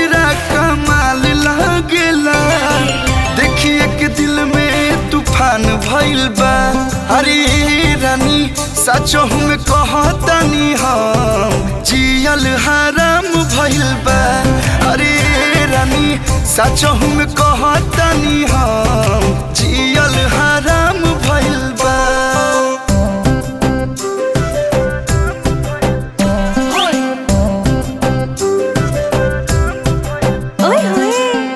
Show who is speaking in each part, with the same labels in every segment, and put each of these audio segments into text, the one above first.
Speaker 1: गजरा कमाल लागेला देखिए के दिल में तूफान भइल बा अरे रानी सचो में कहतनी हम जियल हराम भइल बा अरे रानी सचो में कहतनी हम जियल हराम भइल बा
Speaker 2: ओए होए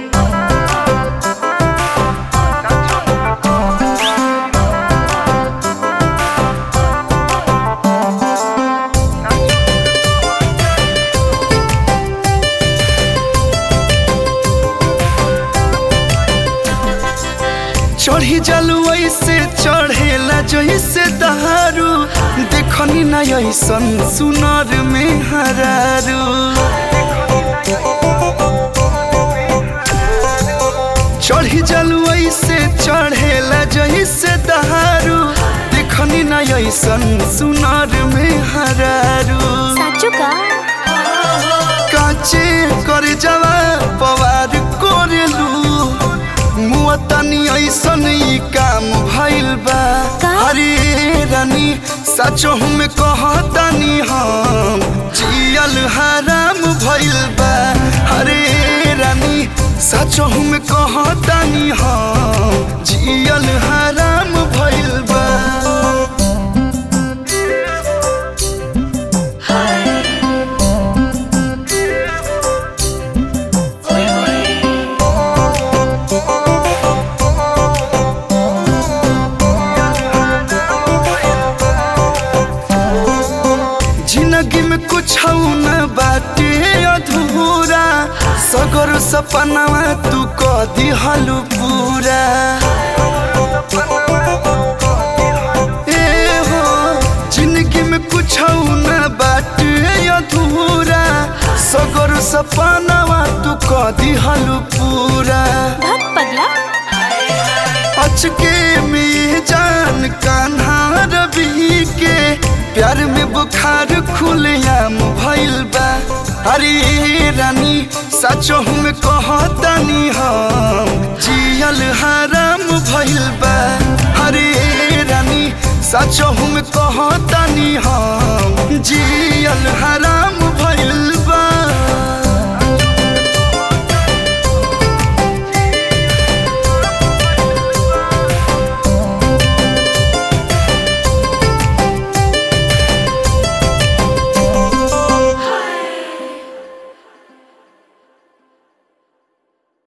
Speaker 1: चढ़ी जलू ऐसे चढ़ेला जैसे दहारू देखनी ना ऐसन सुनर में हरारू चढ़ी जलू ऐसे चढ़ेला जैसे दहारू देखनी ना ऐसन सुनर में हरारू
Speaker 2: साचो का
Speaker 1: काचे कर जवा पवार कोरेलू मुआ तनी ऐसन ई काम भइल बा
Speaker 2: का?
Speaker 1: अरे रानी सचो में कहतनी हम जियल हराम भइल बा अरे रानी सचो में कहतनी हम जियल हराम भइल बा जिंदगी में कुछ न बाटे अधूरा सगर सपनावा तू क दिहलु पूरा ए हो जिंदगी में कुछ न बाटे अधूरा सगर सपनावा तू क दिहलु पूरा
Speaker 2: भग पगला
Speaker 1: अचके में जान कान्हा रवि के प्यार में बुखार खुलेआम भइल बा अरे रानी सचो में कहतनी हम जियल हराम भइल बा अरे रानी सचो में कहतनी हम जियल हराम भइल बा